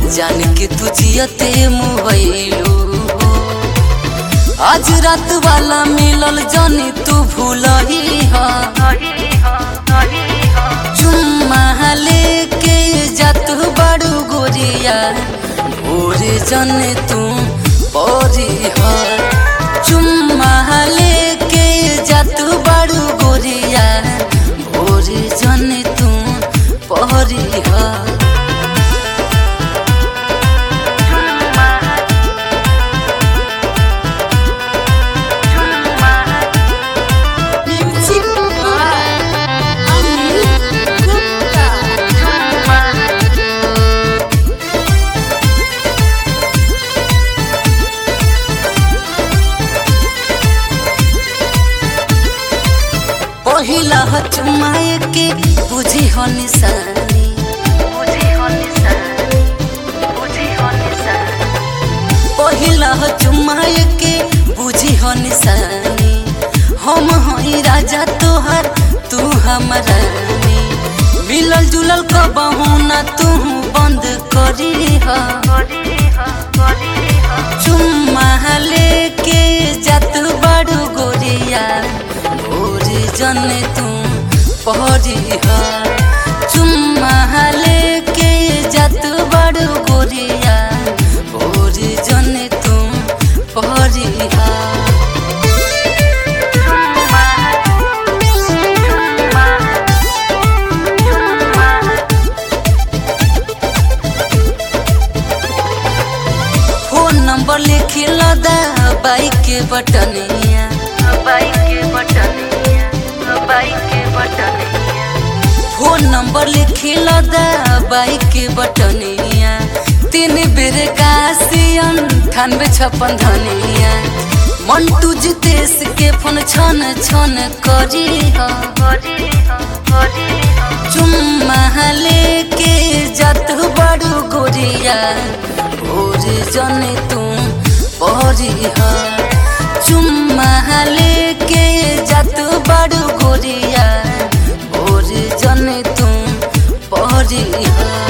जान के तू जियते मुहैलू आज रात वाला मिलल जानी तू भूलही चुम्मा लेके जात बड़ू गोरिया भोरे जाने तू परी चुम्मा लेके जात बड़ू गोरिया भोरे जाने तू परी Music by Anil Gupta. पहिला चुमाए के बुझी हो निशानी पहिला चुमाए के बुझी हो निशानी हम हई राजा तोहर तू हमारा मिलल जुलल कबहू ना तू बंद करी चुम्मा लेके जात बड़ू गोरिया भोरे जने तू पहरी चुम्मा लेके जात बड़ू गोरिया भोरे जने तू पहरी फोन नंबर लिखी लदा बाइक के बटनिया फोन नंबर लिखी लदा बाइक के बटनिया तीन बेर कासियन अठानवे छप्पन धनिया मंटू जितेश के फोन छन छन करी चुम्मा लेके जात बड़ू गोरिया भोरे जने तू परी चुम्मा लेके जात बड़ू गोरिया भोरे जने तू परी